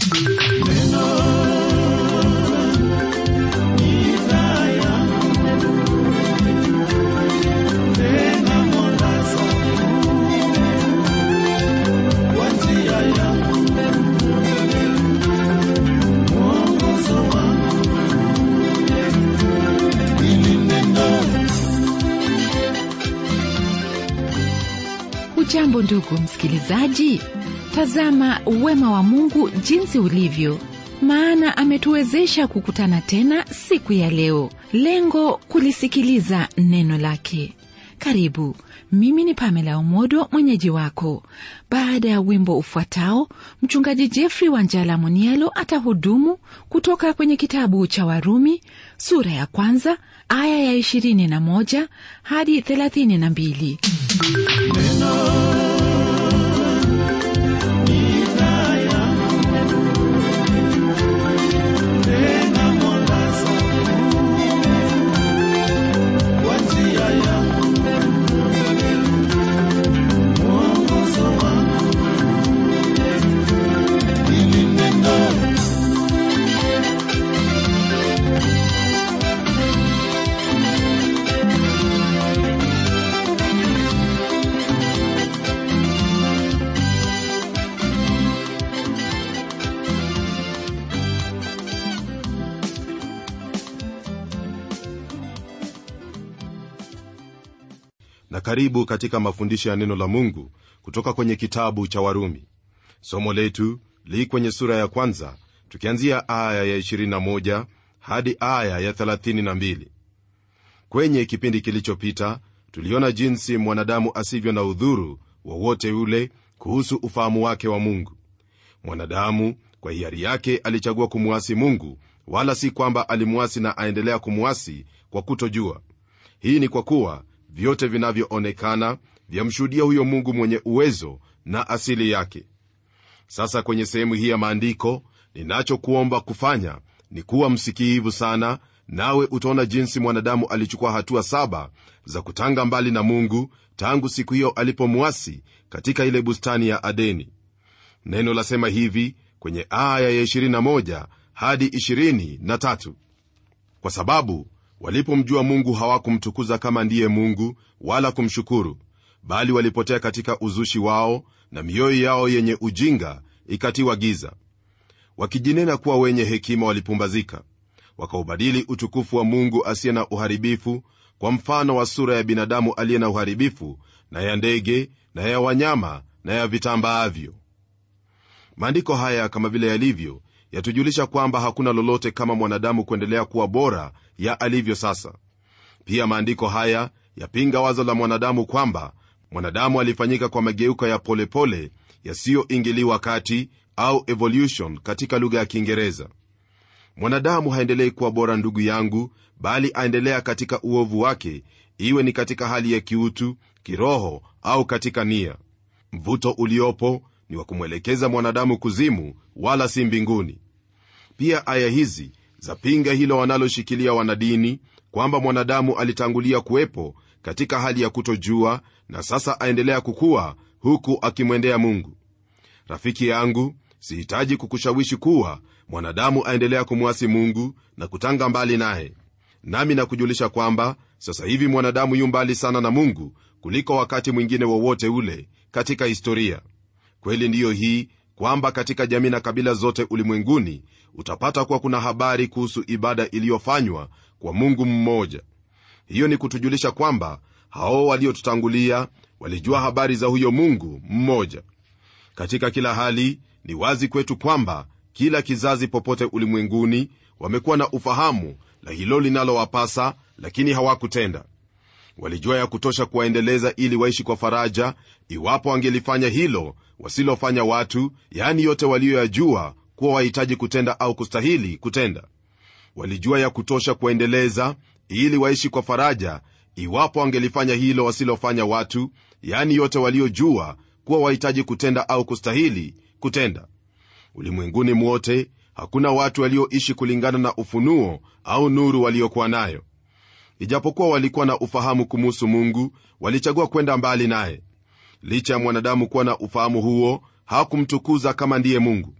hujambo ndugu msikilizaji tazama wema wa mungu jinsi ulivyo maana ametuwezesha kukutana tena siku ya leo lengo kulisikiliza neno lake karibu mimi ni pamela umodo mwenyeji wako baada ya wimbo ufuatao mchungaji jeffrey wanjala munielo atahudumu kutoka kwenye kitabu cha warumi sura ya kwanza aya ya 21 hadi 32 na karibu katika mafundisho ya neno la mungu kutoka kwenye kitabu cha warumi somo letu li kwenye sura ya kwanza tukianzia aya ya 21 hadi aya ya 32 kwenye kipindi kilichopita tuliona jinsi mwanadamu asivyo na udhuru wowote ule kuhusu ufahamu wake wa mungu mwanadamu kwa hiari yake alichagua kumwasi mungu wala si kwamba alimwasi na aendelea kumwasi kwa kutojua hii ni kwa kuwa vyote vinavyoonekana vyamshuhudia huyo mungu mwenye uwezo na asili yake sasa kwenye sehemu hii ya maandiko ninachokuomba kufanya ni kuwa msikiivu sana nawe utaona jinsi mwanadamu alichukua hatua saba za kutanga mbali na mungu tangu siku hiyo alipomwasi katika ile bustani ya adeni neno lasema hivi kwenye aya ya 21 hadi 23 kwa sababu walipomjua mungu hawakumtukuza kama ndiye mungu wala kumshukuru bali walipotea katika uzushi wao na mioyo yao yenye ujinga ikatiwa giza wakijinena kuwa wenye hekima walipumbazika wakaubadili utukufu wa mungu asiye na uharibifu kwa mfano wa sura ya binadamu aliye na uharibifu na ya ndege na ya wanyama na ya vitambaavyo maandiko haya kama vile yalivyo yatujulisha kwamba hakuna lolote kama mwanadamu kuendelea kuwa bora ya alivyo sasa pia maandiko haya yapinga wazo la mwanadamu kwamba mwanadamu alifanyika kwa mageuko ya polepole yasiyoingiliwa kati au evolution katika lugha ya kiingereza mwanadamu haendelei kuwa bora ndugu yangu bali aendelea katika uovu wake iwe ni katika hali ya kiutu kiroho au katika nia mvuto uliopo ni wa kumwelekeza mwanadamu kuzimu wala si mbinguni pia aya hizi zapinga hilo wanaloshikilia wanadini kwamba mwanadamu alitangulia kuwepo katika hali ya kutojua na sasa aendelea kukuwa huku akimwendea mungu rafiki yangu sihitaji kukushawishi kuwa mwanadamu aendelea kumwasi mungu na kutanga mbali naye nami nakujulisha kwamba sasa hivi mwanadamu yu mbali sana na mungu kuliko wakati mwingine wowote ule katika historia kweli ndiyo hii kwamba katika jamii na kabila zote ulimwenguni utapata kuwa kuna habari kuhusu ibada iliyofanywa kwa mungu mmoja hiyo ni kutujulisha kwamba hao waliotutangulia walijua habari za huyo mungu mmoja katika kila hali ni wazi kwetu kwamba kila kizazi popote ulimwenguni wamekuwa na ufahamu la hilo linalowapasa lakini hawakutenda walijua ya kutosha kuwaendeleza ili waishi kwa faraja iwapo wangelifanya hilo wasilofanya watu yaani yote waliyoyajua kuwa wahitaji kutenda au kustahili kutenda walijua ya kutosha kuwaendeleza ili waishi kwa faraja iwapo wangelifanya hilo wasilofanya watu yaani yote waliojua kuwa wahitaji kutenda au kustahili kutenda ulimwenguni mwote hakuna watu walioishi kulingana na ufunuo au nuru waliokuwa nayo ijapokuwa walikuwa na ufahamu kumuhusu mungu walichagua kwenda mbali naye licha ya mwanadamu kuwa na ufahamu huo hakumtukuza kama ndiye mungu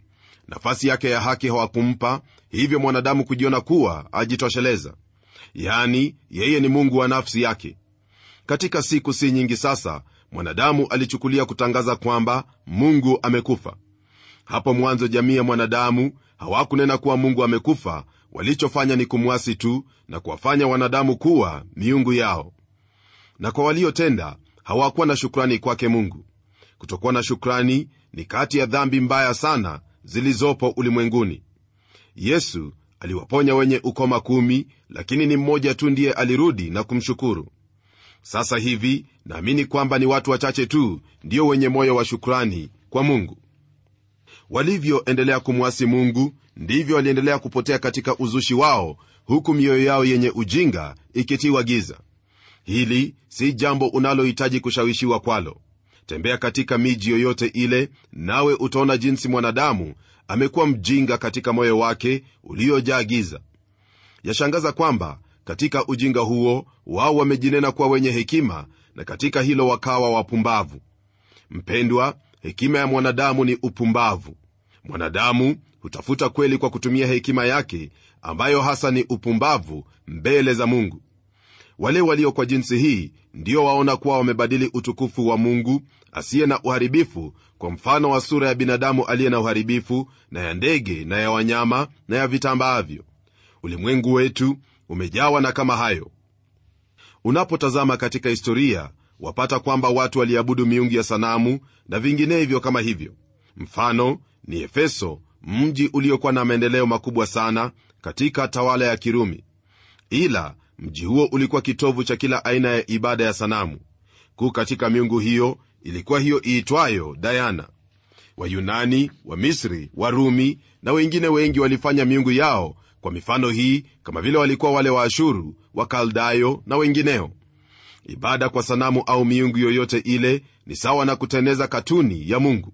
nafasi yake ya haki hawakumpa hivyo mwanadamu kujiona kuwa ajitosheleza yani yeye ni mungu wa nafsi yake katika siku si nyingi sasa mwanadamu alichukulia kutangaza kwamba mungu amekufa hapo mwanzo jamii ya mwanadamu hawakunena kuwa mungu amekufa walichofanya ni kumwasi tu na kuwafanya wanadamu kuwa miungu yao na kwa waliotenda hawakuwa na shukrani kwake mungu kutokuwa na shukrani ni kati ya dhambi mbaya sana zilizopo ulimwenguni yesu aliwaponya wenye ukoma kumi lakini ni mmoja tu ndiye alirudi na kumshukuru sasa hivi naamini kwamba ni watu wachache tu ndio wenye moyo wa shukrani kwa mungu walivyoendelea kumwasi mungu ndivyo waliendelea kupotea katika uzushi wao huku mioyo yao yenye ujinga ikitiwa giza hili si jambo unalohitaji kushawishiwa kwalo tembea katika miji yoyote ile nawe utaona jinsi mwanadamu amekuwa mjinga katika moyo wake uliojaa giza yashangaza kwamba katika ujinga huo wao wamejinena kuwa wenye hekima na katika hilo wakawa wapumbavu mpendwa hekima ya mwanadamu ni upumbavu mwanadamu hutafuta kweli kwa kutumia hekima yake ambayo hasa ni upumbavu mbele za mungu wale walio kwa jinsi hii ndio waona kuwa wamebadili utukufu wa mungu asiye na uharibifu kwa mfano wa sura ya binadamu aliye na uharibifu na ya ndege na ya wanyama na ya vitambaavyo ulimwengu wetu umejawa na kama hayo unapotazama katika historia wapata kwamba watu waliabudu miungu ya sanamu na vinginevyo kama hivyo mfano ni efeso mji uliokuwa na maendeleo makubwa sana katika tawala ya kirumi ila mji huo ulikuwa kitovu cha kila aina ya ibada ya sanamu kuu katika miungu hiyo ilikuwa hiyo iitwayo dayana wayunani wamisri warumi na wengine wengi walifanya miungu yao kwa mifano hii kama vile walikuwa wale wa ashuru wakaldayo na wengineo ibada kwa sanamu au miungu yoyote ile ni sawa na kuteneza katuni ya mungu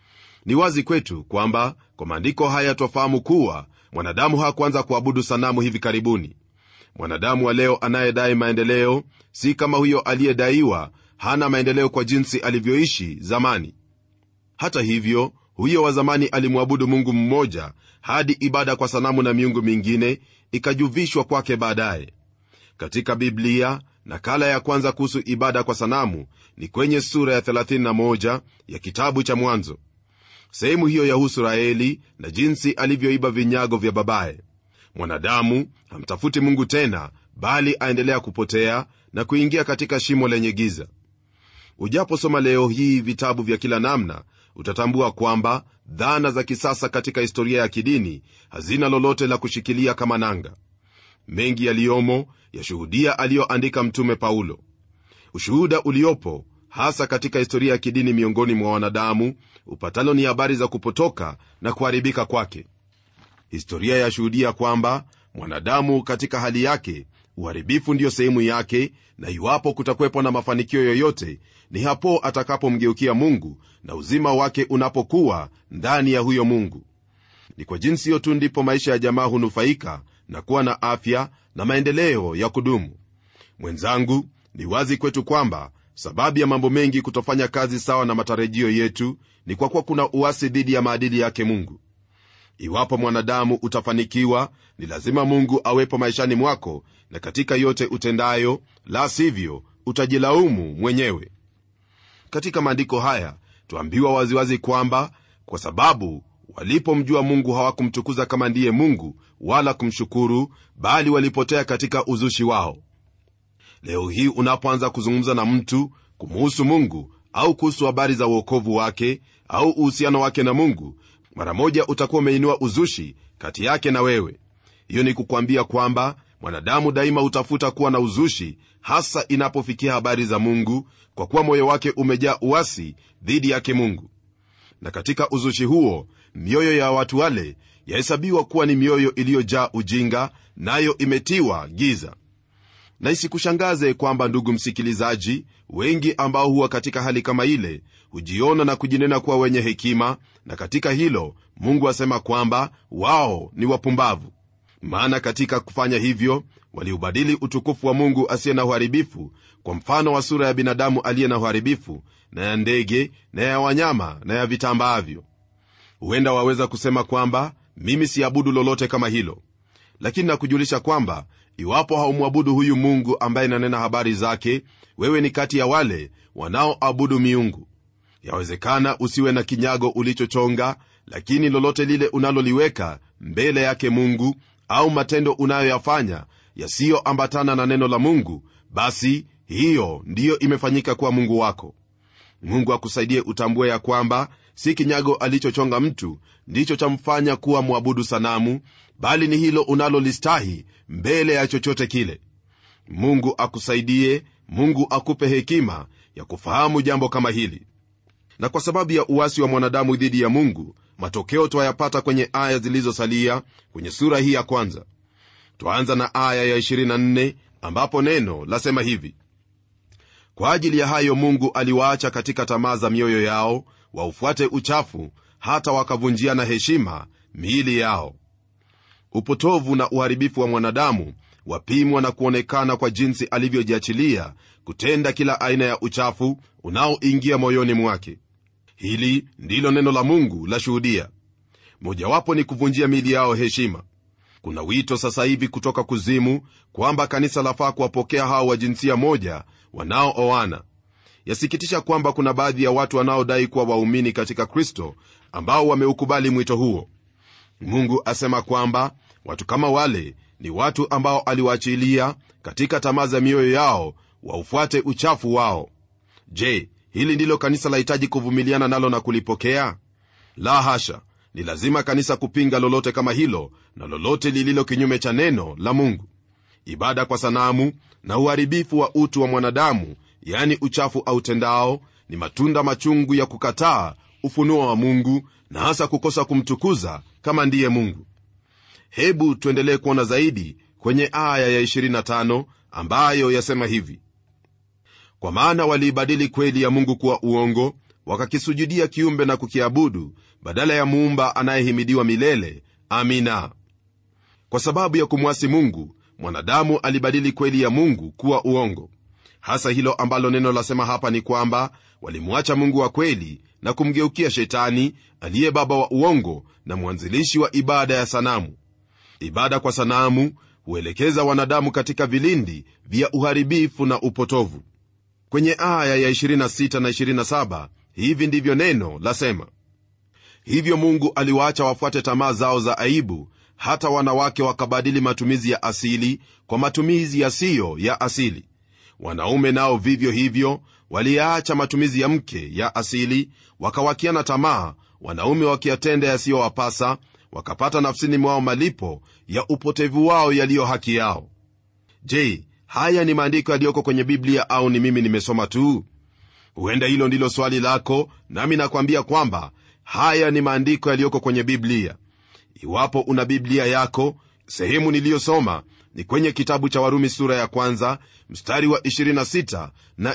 ni wazi kwetu kwamba kwa maandiko haya twafahamu kuwa mwanadamu hakuanza kuabudu sanamu hivi karibuni mwanadamu wa leo anayedai maendeleo si kama huyo aliyedaiwa hana maendeleo kwa jinsi alivyoishi zamani hata hivyo huyo wa zamani alimwabudu mungu mmoja hadi ibada kwa sanamu na miungu mingine ikajuvishwa kwake baadaye katika biblia nakala ya kwanza kuhusu ibada kwa sanamu ni kwenye sura ya 31 ya kitabu cha mwanzo sehemu hiyo yahusu raeli na jinsi alivyoiba vinyago vya babaye mwanadamu hamtafuti mungu tena bali aendelea kupotea na kuingia katika shimo lenye giza ujaposoma leo hii vitabu vya kila namna utatambua kwamba dhana za kisasa katika historia ya kidini hazina lolote la kushikilia kama nanga mengi yaliyomo yashuhudia aliyoandika mtume paulo ushuhuda uliopo hasa katika historia ya kidini miongoni mwa wanadamu upatalo ni habari za kupotoka na kuharibika kwake historia yashuhudia kwamba mwanadamu katika hali yake uharibifu ndiyo sehemu yake na iwapo kutakwepo na mafanikio yoyote ni hapo atakapomgeukia mungu na uzima wake unapokuwa ndani ya huyo mungu ni kwa jinsi hiyo tu ndipo maisha ya jamaa hunufaika na kuwa na afya na maendeleo ya kudumu mwenzangu ni wazi kwetu kwamba sababu ya mambo mengi kutofanya kazi sawa na matarajio yetu ni kwa kuwa kuna uasi dhidi ya maadili yake mungu iwapo mwanadamu utafanikiwa ni lazima mungu awepo maishani mwako na katika yote utendayo la sivyo utajilaumu mwenyewe katika maandiko haya twaambiwa waziwazi kwamba kwa sababu walipomjua mungu hawakumtukuza kama ndiye mungu wala kumshukuru bali walipotea katika uzushi wao leo hii unapoanza kuzungumza na mtu kumuhusu mungu au kuhusu habari za uokovu wake au uhusiano wake na mungu mara moja utakuwa umeinua uzushi kati yake na wewe hiyo ni kukwambia kwamba mwanadamu daima hutafuta kuwa na uzushi hasa inapofikia habari za mungu kwa kuwa moyo wake umejaa uasi dhidi yake mungu na katika uzushi huo mioyo ya watu wale yahesabiwa kuwa ni mioyo iliyojaa ujinga nayo imetiwa giza na isikushangaze kwamba ndugu msikilizaji wengi ambao huwa katika hali kama ile hujiona na kujinena kuwa wenye hekima na katika hilo mungu asema kwamba wao ni wapumbavu maana katika kufanya hivyo waliubadili utukufu wa mungu asiye na uharibifu kwa mfano wa sura ya binadamu aliye na uharibifu na ya ndege na ya wanyama na ya vitambaavyo huenda waweza kusema kwamba mimi siabudu lolote kama hilo lakini nakujulisha kwamba iwapo haumwabudu huyu mungu ambaye nanena habari zake wewe ni kati ya wale wanaoabudu miungu yawezekana usiwe na kinyago ulichochonga lakini lolote lile unaloliweka mbele yake mungu au matendo unayoyafanya yasiyoambatana na neno la mungu basi hiyo ndiyo imefanyika kuwa mungu wako mungu akusaidie utambue ya kwamba si kinyago alichochonga mtu ndicho chamfanya kuwa mwabudu sanamu bali ni hilo unalolistahi mbele ya chochote kile mungu akusaidie mungu akupe hekima ya kufahamu jambo kama hili na kwa sababu ya uwasi wa mwanadamu dhidi ya mungu matokeo twayapata kwenye aya zilizosalia kwenye sura hii ya kwanza twaanza na aya ya 24 ambapo neno lasema hivi kwa ajili ya hayo mungu aliwaacha katika tamaa za mioyo yao waufuate uchafu hata wakavunjiana heshima miili yao upotovu na uharibifu wa mwanadamu wapimwa na kuonekana kwa jinsi alivyojiachilia kutenda kila aina ya uchafu unaoingia moyoni mwake hili ndilo neno la mungu la shuhudia mojawapo ni kuvunjia miili yao heshima kuna wito sasa hivi kutoka kuzimu kwamba kanisa lafaa kuwapokea hao wa jinsia moja wanaooana yasikitisha kwamba kuna baadhi ya watu wanaodai kuwa waumini katika kristo ambao wameukubali mwito huo mungu asema kwamba watu kama wale ni watu ambao aliwaachilia katika tamaa za mioyo yao waufuate uchafu wao je hili ndilo kanisa lahitaji kuvumiliana nalo na kulipokea la hasha ni lazima kanisa kupinga lolote kama hilo na lolote lililo kinyume cha neno la mungu ibada kwa sanamu na uharibifu wa utu wa mwanadamu yani uchafu autendao ni matunda machungu ya kukataa ufunuo wa mungu na hasa kukosa kumtukuza kama ndiye mungu hebu tuendelee kuona zaidi kwenye aya ya 25 ambayo yasema hivi kwa maana waliibadili kweli ya mungu kuwa uongo wakakisujudia kiumbe na kukiabudu badala ya muumba anayehimidiwa milele amina kwa sababu ya kumwasi mungu mwanadamu alibadili kweli ya mungu kuwa uongo hasa hilo ambalo neno lasema hapa ni kwamba walimwacha mungu wa kweli na kumgeukia shetani aliye baba wa uongo na mwanzilishi wa ibada ya sanamu ibada kwa sanamu huelekeza wanadamu katika vilindi vya uharibifu na upotovu kwenye aya ya 26 na 27 hivi ndivyo neno lasema hivyo mungu aliwaacha wafuate tamaa zao za aibu hata wanawake wakabadili matumizi ya asili kwa matumizi yasiyo ya asili wanaume nao vivyo hivyo waliyaacha matumizi ya mke ya asili wakawakiana tamaa wanaume wakiyatenda yasiyowapasa wakapata nafsini mwao malipo ya upotevu wao yaliyo haki yao je haya ni maandiko yaliyoko kwenye biblia au ni mimi nimesoma tu huenda hilo ndilo swali lako nami nakwambia kwamba haya ni maandiko yaliyoko kwenye biblia iwapo una biblia yako sehemu niliyosoma ni kwenye kitabu cha warumi sura ya kwanza mstari wa 26 na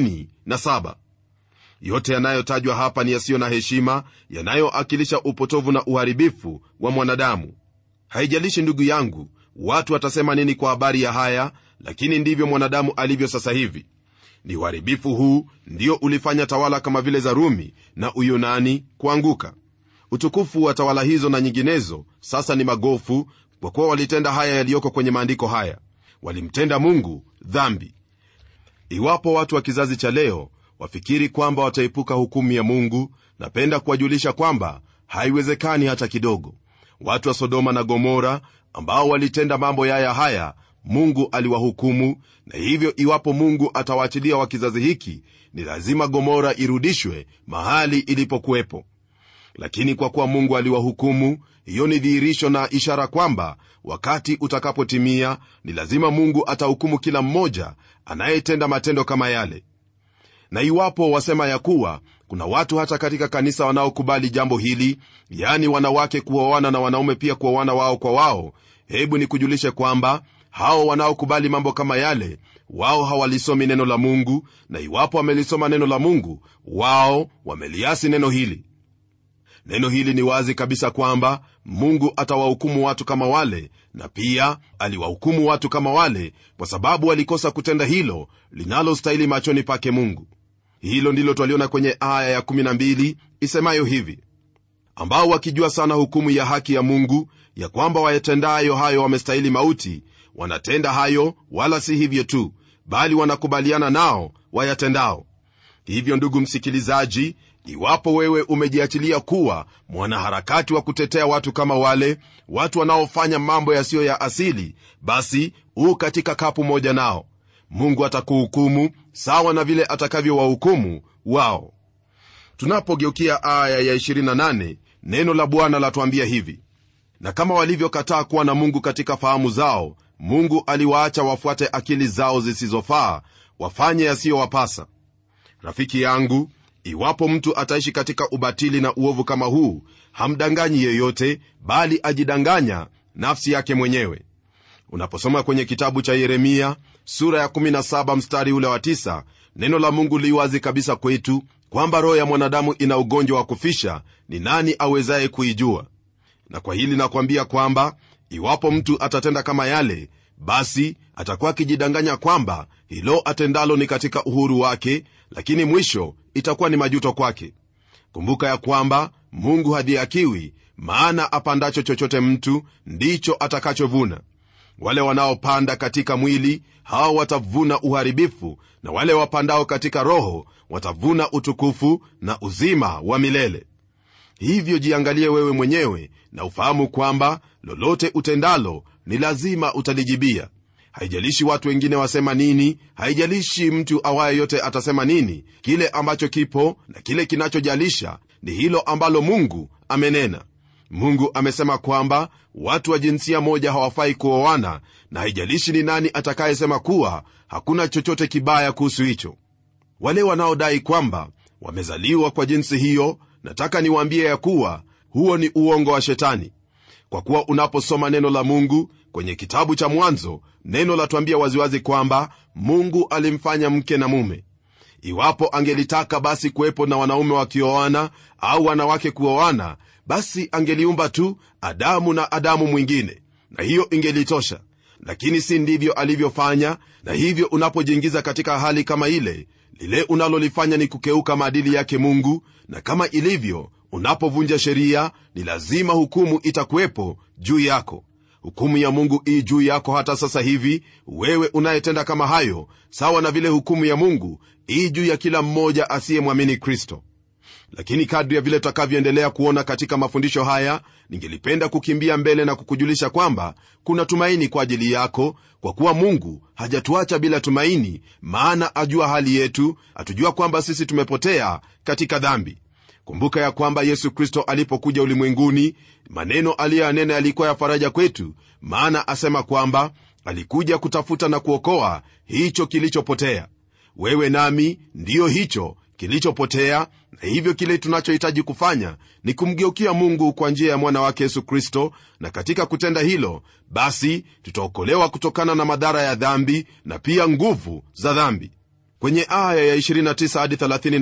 27 yote yanayotajwa hapa ni yasiyo na heshima yanayoakilisha upotovu na uharibifu wa mwanadamu haijalishi ndugu yangu watu watasema nini kwa habari ya haya lakini ndivyo mwanadamu alivyo sasa hivi ni uharibifu huu ndio ulifanya tawala kama vile za rumi na uyunani kuanguka utukufu wa tawala hizo na nyinginezo sasa ni magofu kwa kuwa walitenda haya yaliyoko kwenye maandiko haya walimtenda mungu dhambi iwapo watu wa kizazi cha leo wafikiri kwamba wataepuka hukumu ya mungu napenda kuwajulisha kwamba haiwezekani hata kidogo watu wa sodoma na gomora ambao walitenda mambo yaya haya mungu aliwahukumu na hivyo iwapo mungu atawaachilia wa kizazi hiki ni lazima gomora irudishwe mahali ilipokuwepo lakini kwa kuwa mungu aliwahukumu hiyo ni dhihirisho na ishara kwamba wakati utakapotimia ni lazima mungu atahukumu kila mmoja anayetenda matendo kama yale na iwapo wasema ya kuwa kuna watu hata katika kanisa wanaokubali jambo hili yaani wanawake kuoana na wanaume pia kuoana wao kwa wao hebu nikujulishe kwamba hao wanaokubali mambo kama yale wao hawalisomi neno la mungu na iwapo wamelisoma neno la mungu wao wameliasi neno hili neno hili ni wazi kabisa kwamba mungu atawahukumu watu kama wale na pia aliwahukumu watu kama wale kwa sababu walikosa kutenda hilo linalostahili machoni pake mungu hilo ndilo twaliona kwenye aya ya 12 isemayo hivi ambao wakijua sana hukumu ya haki ya mungu ya kwamba wayatendayo hayo wamestahili mauti wanatenda hayo wala si hivyo tu bali wanakubaliana nao wayatendao hivyo ndugu msikilizaji iwapo wewe umejiachilia kuwa mwanaharakati wa kutetea watu kama wale watu wanaofanya mambo yasiyo ya asili basi huu katika kapu moja nao mungu atakuhukumu sawa na vile atakavyowahukumu wao tunapogeukia aya ya 28 neno la bwana latuambia hivi na kama walivyokataa kuwa na mungu katika fahamu zao mungu aliwaacha wafuate akili zao zisizofaa wafanye yasiyowapasa rafiki yangu iwapo mtu ataishi katika ubatili na uovu kama huu hamdanganyi yeyote bali ajidanganya nafsi yake mwenyewe unaposoma kwenye kitabu cha yeremia sura ya 17 mstari ule wa 9 neno la mungu liwazi kabisa kwetu kwamba roho ya mwanadamu ina ugonjwa wa kufisha ni nani awezaye kuijua na kwa hili nakwambia kwamba iwapo mtu atatenda kama yale basi atakuwa akijidanganya kwamba hilo atendalo ni katika uhuru wake lakini mwisho itakuwa ni majuto kwake kumbuka ya kwamba mungu hadhiakiwi maana apandacho chochote mtu ndicho atakachovuna wale wanaopanda katika mwili hao watavuna uharibifu na wale wapandao katika roho watavuna utukufu na uzima wa milele hivyo jiangalie wewe mwenyewe na ufahamu kwamba lolote utendalo ni lazima utalijibia haijalishi watu wengine wasema nini haijalishi mtu awaye yote atasema nini kile ambacho kipo na kile kinachojalisha ni hilo ambalo mungu amenena mungu amesema kwamba watu wa jinsia moja hawafai kuoana na haijalishi ni nani atakayesema kuwa hakuna chochote kibaya kuhusu hicho wale wanaodai kwamba wamezaliwa kwa jinsi hiyo nataka niwaambie ya kuwa huo ni uongo wa shetani kwa kuwa unaposoma neno la mungu kwenye kitabu cha mwanzo neno latuambia waziwazi kwamba mungu alimfanya mke na mume iwapo angelitaka basi kuwepo na wanaume wakioana au wanawake kuoana basi angeliumba tu adamu na adamu mwingine na hiyo ingelitosha lakini si ndivyo alivyofanya na hivyo unapojiingiza katika hali kama ile lile unalolifanya ni kukeuka maadili yake mungu na kama ilivyo unapovunja sheria ni lazima hukumu itakuwepo juu yako hukumu ya mungu ii juu yako hata sasa hivi wewe unayetenda kama hayo sawa na vile hukumu ya mungu ii juu ya kila mmoja asiyemwamini kristo lakini kadri ya vile tutakavyoendelea kuona katika mafundisho haya ningelipenda kukimbia mbele na kukujulisha kwamba kuna tumaini kwa ajili yako kwa kuwa mungu hajatuacha bila tumaini maana ajua hali yetu atujua kwamba sisi tumepotea katika dhambi kumbuka ya kwamba yesu kristo alipokuja ulimwenguni maneno aliyoyanena yalikuwa ya faraja kwetu maana asema kwamba alikuja kutafuta na kuokoa hicho kilichopotea wewe nami ndiyo hicho kilichopotea na hivyo kile tunachohitaji kufanya ni kumgeukia mungu kwa njia ya mwana wake yesu kristo na katika kutenda hilo basi tutaokolewa kutokana na madhara ya dhambi na pia nguvu za dhambi kwenye aya ya 29 hadi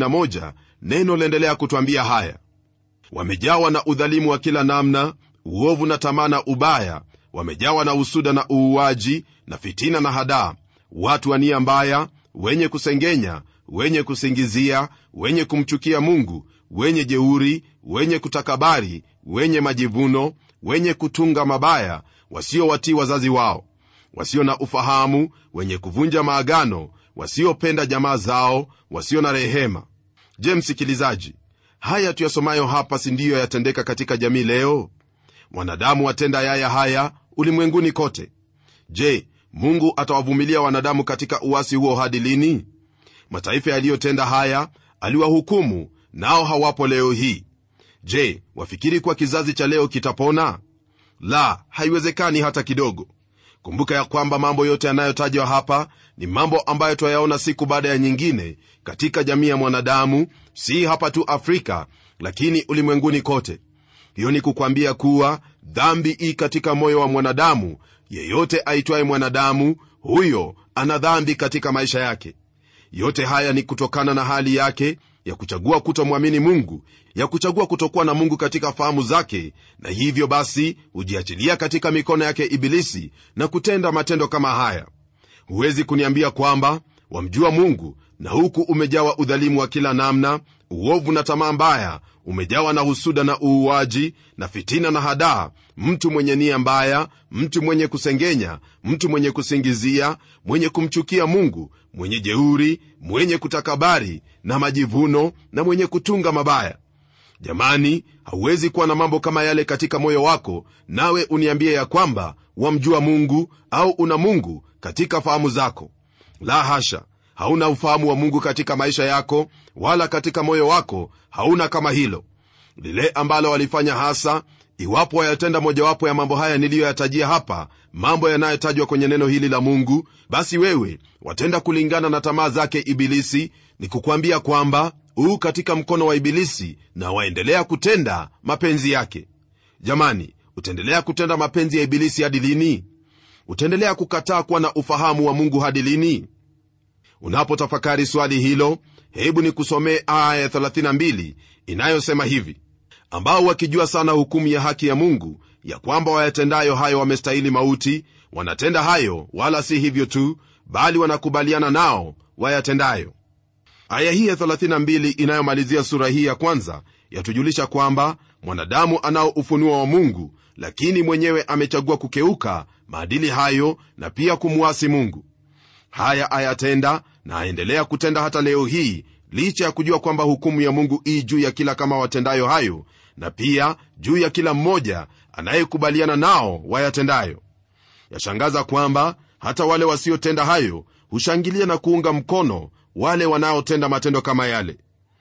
31 neno laendelea kutwambia haya wamejawa na udhalimu wa kila namna uovu na tamaa na ubaya wamejawa na usuda na uuaji na fitina na hadaa watu wa nia mbaya wenye kusengenya wenye kusingizia wenye kumchukia mungu wenye jeuri wenye kutakabari wenye majivuno wenye kutunga mabaya wasiowatii wazazi wao wasio na ufahamu wenye kuvunja maagano wasiopenda jamaa zao wasio na rehema je msikilizaji haya tuyasomayo hapa si ndiyo yatendeka katika jamii leo wanadamu watenda yaya haya ulimwenguni kote je mungu atawavumilia wanadamu katika uwasi huo hadi lini mataifa yaliyotenda haya aliwahukumu nao hawapo leo hii je wafikiri kuwa kizazi cha leo kitapona la haiwezekani hata kidogo kumbuka ya kwamba mambo yote yanayotajwa hapa ni mambo ambayo twayaona siku baada ya nyingine katika jamii ya mwanadamu si hapa tu afrika lakini ulimwenguni kote hiyo ni kukwambia kuwa dhambi ii katika moyo wa mwanadamu yeyote aitwaye mwanadamu huyo ana dhambi katika maisha yake yote haya ni kutokana na hali yake ya kuchagua kutomwamini mungu ya kuchagua kutokuwa na mungu katika fahamu zake na hivyo basi hujiachilia katika mikono yake ibilisi na kutenda matendo kama haya huwezi kuniambia kwamba wamjua mungu na huku umejawa udhalimu wa kila namna uovu na tamaa mbaya umejawa na husuda na uuaji na fitina na hadaa mtu mwenye nia mbaya mtu mwenye kusengenya mtu mwenye kusingizia mwenye kumchukia mungu mwenye jeuri mwenye kutakabari na majivuno na mwenye kutunga mabaya jamani hauwezi kuwa na mambo kama yale katika moyo wako nawe uniambie ya kwamba wamjua mungu au una mungu katika fahamu zako la hasha hauna ufahamu wa mungu katika maisha yako wala katika moyo wako hauna kama hilo lile ambalo walifanya hasa iwapo wayatenda mojawapo ya mambo haya niliyoyatajia hapa mambo yanayotajwa kwenye neno hili la mungu basi wewe watenda kulingana na tamaa zake ibilisi ni kukwambia kwamba huu katika mkono wa ibilisi na waendelea kutenda mapenzi yake jamani utaendelea kutenda mapenzi ya ibilisi hadi lini utaendelea kukataa kuwa na ufahamu wa mungu hadi lini unapotafakari swali hilo hebu ni kusomee aya ya 32 inayosema hivi ambao wakijua sana hukumu ya haki ya mungu ya kwamba wayatendayo hayo wamestahili mauti wanatenda hayo wala si hivyo tu bali wanakubaliana nao wayatendayo aya hii ya 32 inayomalizia sura hii ya kwanza yatujulisha kwamba mwanadamu anao ufunuo wa mungu lakini mwenyewe amechagua kukeuka maadili hayo na pia kumwasi mungu haya ayatenda na aendelea kutenda hata leo hii licha ya kujua kwamba hukumu ya mungu ii juu ya kila kama watendayo hayo na pia juu ya kila mmoja anayekubaliana nao wayatendayo yashangaza kwamba hata wale wasiotenda hayo hushangilia na kuunga mkono wale wanaotenda matendo kama yale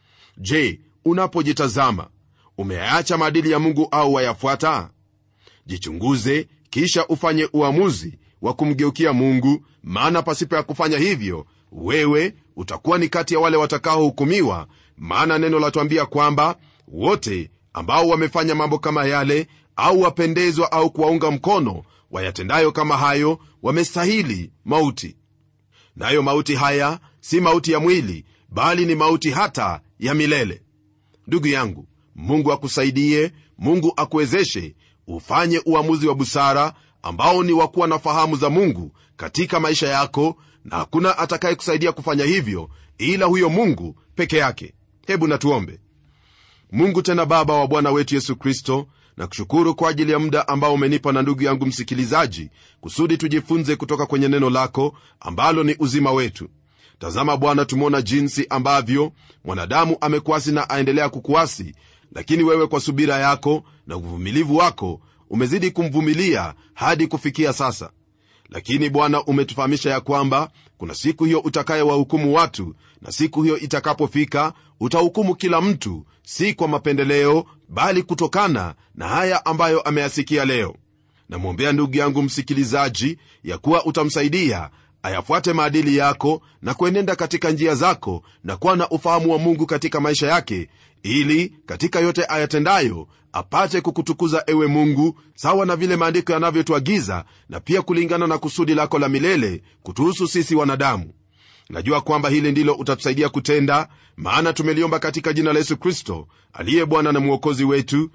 je unapojitazama umeacha maadili ya mungu au wayafuata jichunguze kisha ufanye uamuzi wa kumgeukia mungu maana pasipo ya kufanya hivyo wewe utakuwa ni kati ya wale watakaohukumiwa maana neno latwambia kwamba wote ambao wamefanya mambo kama yale au wapendezwa au kuwaunga mkono wayatendayo kama hayo wamestahili mauti nayo mauti haya si mauti ya mwili bali ni mauti hata ya milele ndugu yangu mungu akusaidie mungu akuwezeshe ufanye uamuzi wa busara ambao ni wa kuwa na fahamu za mungu katika maisha yako na hakuna atakayekusaidia kufanya hivyo ila huyo mungu peke yake hebu natuombe mungu tena baba wa bwana wetu yesu kristo na kushukuru kwa ajili ya muda ambao umenipa na ndugu yangu msikilizaji kusudi tujifunze kutoka kwenye neno lako ambalo ni uzima wetu tazama bwana tumeona jinsi ambavyo mwanadamu amekuasi na aendelea kukuasi lakini wewe kwa subira yako na uvumilivu wako umezidi kumvumilia hadi kufikia sasa lakini bwana umetufahamisha ya kwamba kuna siku hiyo utakayewahukumu watu na siku hiyo itakapofika utahukumu kila mtu si kwa mapendeleo bali kutokana na haya ambayo ameyasikia leo namwombea ndugu yangu msikilizaji ya kuwa utamsaidia ayafuate maadili yako na kuenenda katika njia zako na kuwa na ufahamu wa mungu katika maisha yake ili katika yote ayatendayo apate kukutukuza ewe mungu sawa na vile maandiko yanavyotuagiza na pia kulingana na kusudi lako la milele kutuhusu sisi wanadamu najua kwamba hili ndilo utatusaidia kutenda maana tumeliomba katika jina la yesu kristo aliye bwana na mwokozi wetu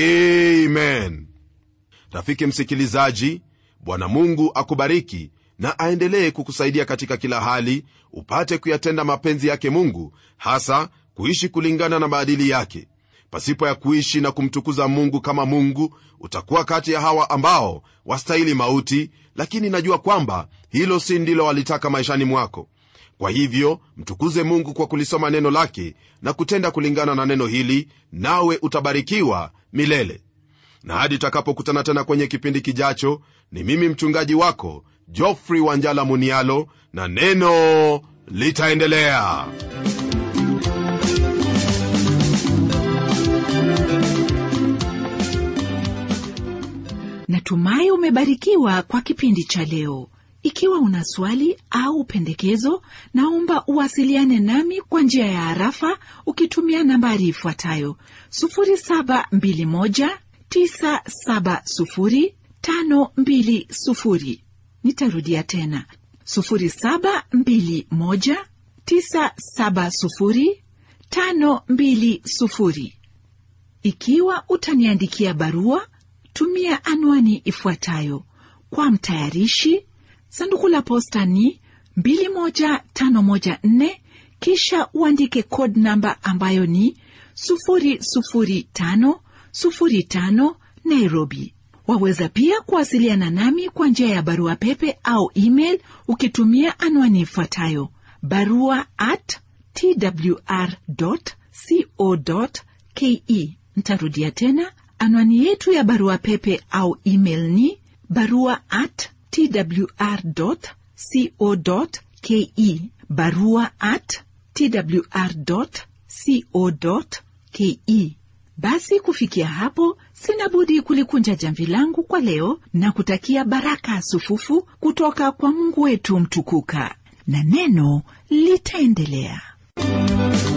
amen rafiki msikilizaji bwana mungu akubariki na aendelee kukusaidia katika kila hali upate kuyatenda mapenzi yake mungu hasa kuishi kulingana na maadili yake pasipo ya kuishi na kumtukuza mungu kama mungu utakuwa kati ya hawa ambao wastahili mauti lakini najua kwamba hilo si ndilo walitaka maishani mwako kwa hivyo mtukuze mungu kwa kulisoma neno lake na kutenda kulingana na neno hili nawe utabarikiwa milele na hadi tutakapokutana tena kwenye kipindi kijacho ni mimi mchungaji wako jofrey wanjala munialo na neno litaendelea natumai umebarikiwa kwa kipindi cha leo ikiwa una swali au pendekezo naomba uwasiliane nami kwa njia ya harafa ukitumia nambari ifuatayo 721970520 nitarudia tena 721970520 ikiwa utaniandikia barua tumia anwani ifuatayo kwa mtayarishi sanduku la posta ni 21514 kisha uandike code namba ambayo ni 00505 nairobi waweza pia kuwasiliana nami kwa njia ya barua pepe au email ukitumia anwani ifuatayo barua at twr co ke ntarudia tena anwani yetu ya barua pepe au email ni barua at twr co ke barua at twr co ke basi kufikia hapo sina budi kulikunja jamvi langu kwa leo na kutakia baraka sufufu kutoka kwa mungu wetu mtukuka na neno litaendelea